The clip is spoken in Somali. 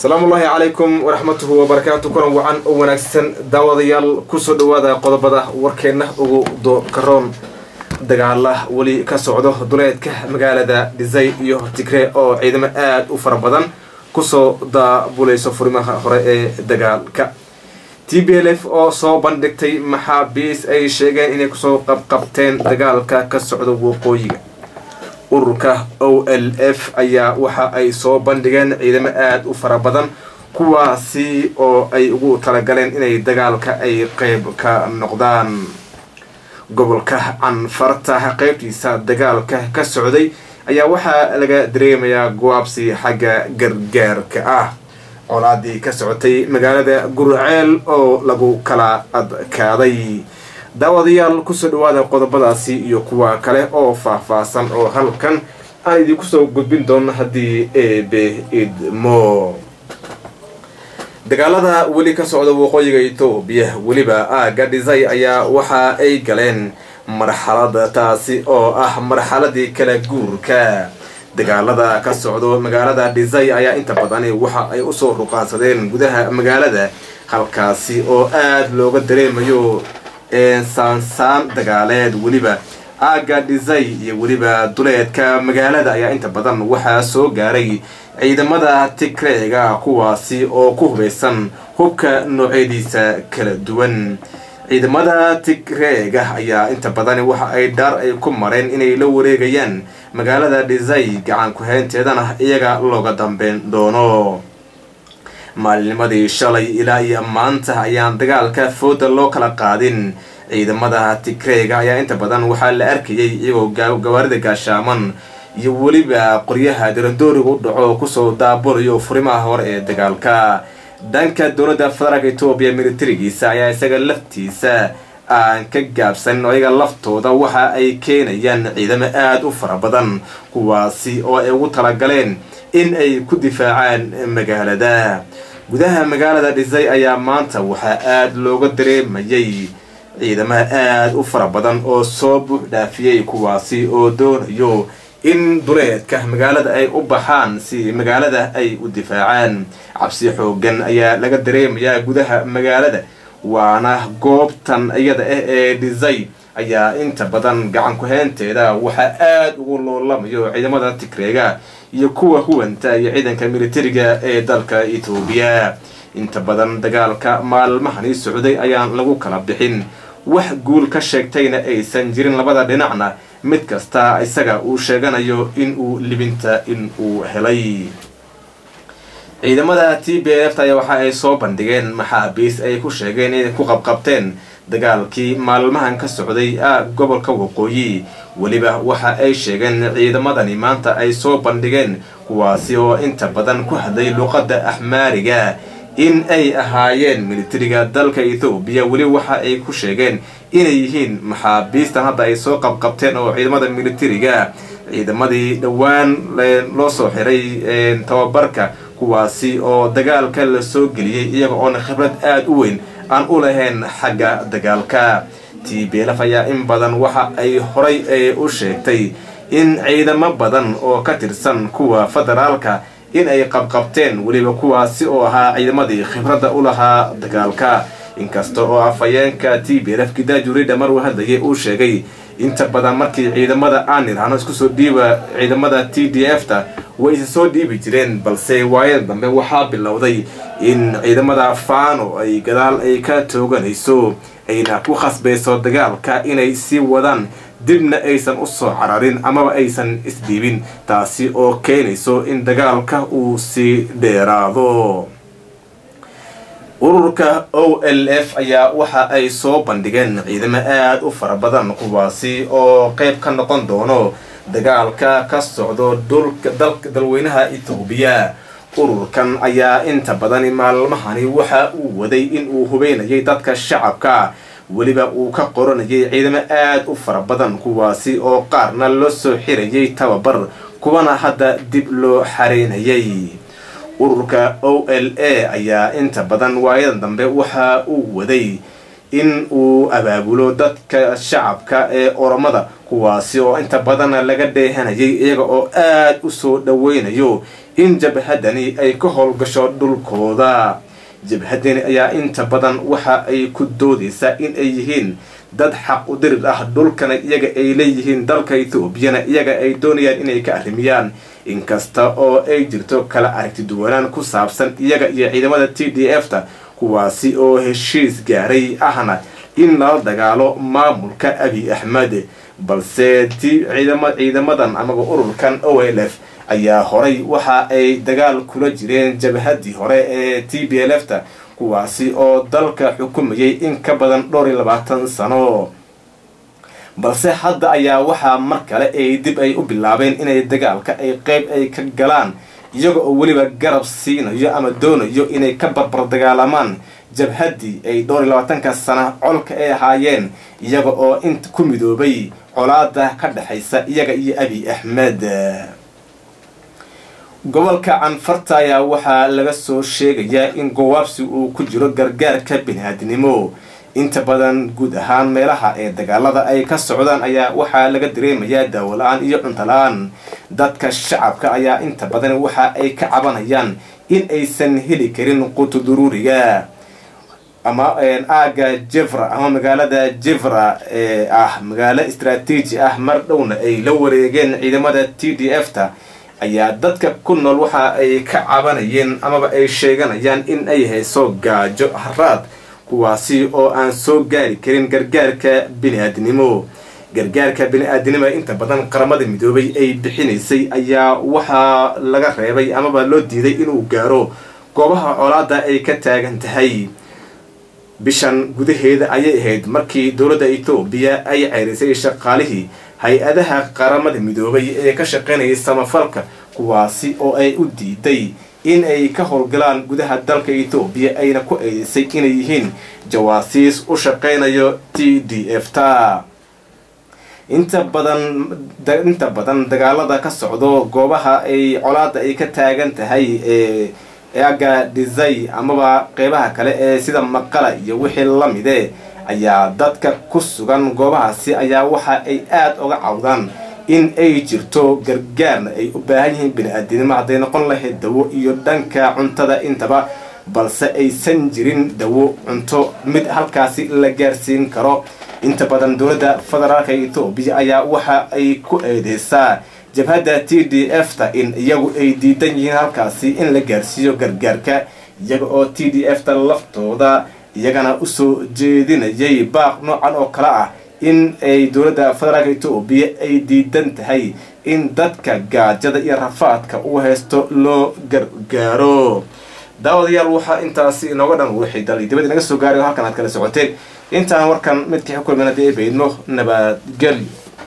asalaamu ullaahi calaykum waraxmatuhu wabarakaatu kulan wacan oo wanaagsan daawadayaal kusoo dhawaada qodobada warkeenna ugu dokaroon dagaala weli ka socdo duleedka magaalada dhisay iyo tigree oo ciidamo aada u fara badan kusoo daabulayso furimaha hore ee dagaalka t b l f oo soo bandhigtay maxaabiis ay sheegeen inay kusoo qabqabteen dagaalka ka socdo waqooyiga ururka o l f ayaa waxa ay soo bandhigeen ciidamo aada u fara badan kuwaasi oo ay ugu talagaleen inay dagaalka ay qeyb ka noqdaan gobolka canfarta qeybtiisa dagaalka ka socday ayaa waxaa laga dareemayaa go-aabsi xagga gargaarka ah colaadii ka socotay magaalada gurceel oo lagu kala adkaaday daawadayaal kusoo dhawaada qodobadaasi iyo kuwa kale oo faah-faahsan oo halkan aan idinku soo gudbin doono haddii eebe idmo dagaalada weli ka socda waqooyiga etoobiya weliba aaga dhisay ayaa waxa ay galeen marxalada taasi oo ah marxaladii kala guurka dagaalada ka socdo magaalada dhisay ayaa inta badani waxa ay usoo ruqaansadeen gudaha magaalada halkaasi oo aada looga dareemayo saansaan dagaaleed weliba aaga dhisay iyo weliba duleedka magaalada ayaa inta badan waxaa soo gaaray ciidamada tigreega kuwaasi oo ku hubaysan hubka noocyadiisa kala duwan ciidamada tigreega ayaa inta badan waxa ay dhaar ay ku mareen inay la wareegayaan magaalada dhisay gacan ku-haynteedana iyaga looga dambeyn doono maalinimadii shalay ilaa iyo maanta ayaan dagaalka fooda loo kala qaadin ciidamada tigreega ayaa inta badan waxaa la arkayay iyagoo gawaarida gaashaaman iyo weliba qoryaha daradooriga u dhaco kusoo daabulayo furimaha hore ee dagaalka dhanka dowladda federaalk etoobiya militarigiisa ayaa isaga laftiisa aan ka gaabsanin oo iyaga laftooda waxa ay keenayaan ciidamo aada u fara badan kuwaasi oo ay ugu talagaleen in ay ku difaacaan magaalada gudaha magaalada dhisay ayaa maanta waxaa aada looga dareemayay ciidamaha aada u fara badan oo soo buux dhaafiyey kuwaasi oo doonayo in duleedka magaalada ay u baxaan si magaalada ay u difaacaan cabsi xoogan ayaa laga dareemayaa gudaha magaalada waana goobtan iyada ah ee dhisay ayaa inta badan gacan ku-haynteeda waxaa aada ugu loolamayo ciidamada tigreega iyo kuwa huwanta iyo ciidanka militariga ee dalka etoobiya inta badan dagaalka maalmahani socday ayaan lagu kala bixin wax guul ka sheegtayna aysan jirin labada dhinacna mid kasta isaga uu sheeganayo in uu libinta in uu helay ciidamada t b f ayaa waxa ay soo bandhigeen maxaabiis ay ku sheegeen inay ku qabqabteen dagaalkii maalmahan ka socday gobolka waqooyi weliba waxa ay sheegeen ciidamadani maanta ay soo bandhigeen kuwaasi oo inta badan ku hadlay luqadda axmaariga in ay ahaayeen militariga dalka ethoobiya weli waxa ay ku sheegeen inay yihiin maxaabiistan hadda ay soo qabqabteen oo ciidamada militariga ciidamadii dhowaan loo soo xiray tababarka kuwaasi oo dagaalka la soo geliyey iyaga oona khibrad aada u weyn aan u lahayn xagga dagaalka t b lf ayaa in badan waxa ay horay u sheegtay in ciidamo badan oo ka tirsan kuwa federaalka in ay qabqabteen weliba kuwaasi oo ahaa ciidamadii khibradda u lahaa dagaalka inkasta oo afhayeenka t b lf gidaajurida maruu hadlayay uu sheegay inta badan markii ciidamada aan irhano isku soo dhiiba ciidamada t d f ta way isa soo dhiibi jireen balse waayada dambe waxaa bilowday in ciidamada fano ay gadaal ay ka tooganayso ayna ku khasbayso dagaalka inay sii wadaan dibna aysan u soo cararin amaba aysan isdhiibin taasi oo keenayso in dagaalka uu sii dheeraado ururka o l f ayaa waxa ay soo bandhigeen ciidamo aada u fara badan kuwaasi oo qeyb ka noqon doono dagaalka ka socdo dalweynaha etoobiya ururkan ayaa inta badani maalmahani waxa uu waday in uu hubeynayay dadka shacabka weliba uu ka qoranayay ciidamo aada u fara badan kuwaasi oo qaarna loo soo xirayay tababar kuwana hadda dib loo xareynayay ururka o l a ayaa inta badan waayadan dambe waxa uu waday in uu abaabulo dadka shacabka ee oromada kuwaasi oo inta badana laga dheehanayay iyaga oo aada u soo dhaweynayo in jabhadani ay ka howlgasho dhulkooda jabhadani ayaa inta badan waxa ay ku doodaysaa in ay yihiin dad xaq u dirid ah dhulkana iyaga ay leeyihiin dalka ethoobiana iyaga ay doonayaan inay ka arrimiyaan inkasta oo ay jirto kala aragti duwanaan ku saabsan iyaga iyo ciidamada t d f ta kuwaasi oo heshiis gaaray ahna in lala dagaalo maamulka abi axmed balse ti ciidamadan amaba ururkan o l f ayaa horay waxa ay dagaal kula jireen jabhadii hore ee t b l f ta kuwaasi oo dalka xukumayay in ka badan dhowr iyo labaatan sano balse hadda ayaa waxaa mar kale ay dib ay u bilaabeen inay dagaalka ay qeyb ay ka galaan iyaga oo weliba garab siinayo ama doonayo inay ka barbar dagaalamaan jabhaddii ay dhowr iyo labaatanka sana colka ay ahaayeen iyaga oo inta ku midoobay colaada ka dhexaysa iyaga iyo abi axmed gobolka canfarta ayaa waxaa laga soo sheegayaa in gowaabsi uu ku jiro gargaarka bini-aadnimo inta badan guud ahaan meelaha ee dagaalada ay ka socdaan ayaa waxaa laga dareemayaa daawo la-aan iyo cunto la-aan dadka shacabka ayaa inta badan waxa ay ka cabanayaan in aysan heli karin qutuduruuriga ama aaga jevra ama magaalada jevra ee ah magaalo istraatiiji ah mar dhowna ay la wareegeen ciidamada t d f ta ayaa dadka ku nool waxa ay ka cabanayeen amaba ay sheeganayaan in ay hayso gaajo haraad kuwaasi oo aan soo gaari karin gargaarka bini-aadnimo gargaarka bini-aadnimo inta badan qaramada midoobay ay bixinaysay ayaa waxaa laga reebay amaba loo diiday inuu gaaro goobaha colaada ay ka taagan tahay bishan gudaheeda ayay ahayd markii dowladda etoobiya ay ceyrisay shaqaalihii hay-adaha qaramada midoobay ee ka shaqaynayay samafalka kuwaasi oo ay u diiday in ay ka howlgalaan gudaha dalka etoobiya ayna ku eedeysay inay yihiin jawaasiis u shaqaynayo t d f ta inta badan inta badan dagaalada ka socdo goobaha ay colaada ay ka taagan tahay ee aga dhisay amaba qeybaha kale ee sida maqala iyo wixii lamide ayaa dadka ku sugan goobahaasi ayaa waxa ay aada uga cawdaan in ay jirto gargaarna ay u baahan yihiin bini-aadinimo hadday noqon lahayd dawo iyo dhanka cuntada intaba balse aysan jirin dawo cunto mid halkaasi la gaarsiin karo inta badan dowladda federaalka etoobiya ayaa waxa ay ku eedeysaa jabhadda t d f ta in iyagu ay diidan yihiin halkaasi in la gaarsiiyo gargaarka iyaga oo t d f ta laftooda iyagana usoo jeedinayay baaq noocan oo kale ah in ay dowladda federaalka etoobiya ay diidan tahay in dadka gaajada iyo rafaadka u haysto loo gargaaro daawadayaal waxaa intaasi inooga dhan wixii dal dibad inaga soo gaaray oo halkan aad kala socoteen intaan warkan midkii xukulmina dee baydno nabadgelyo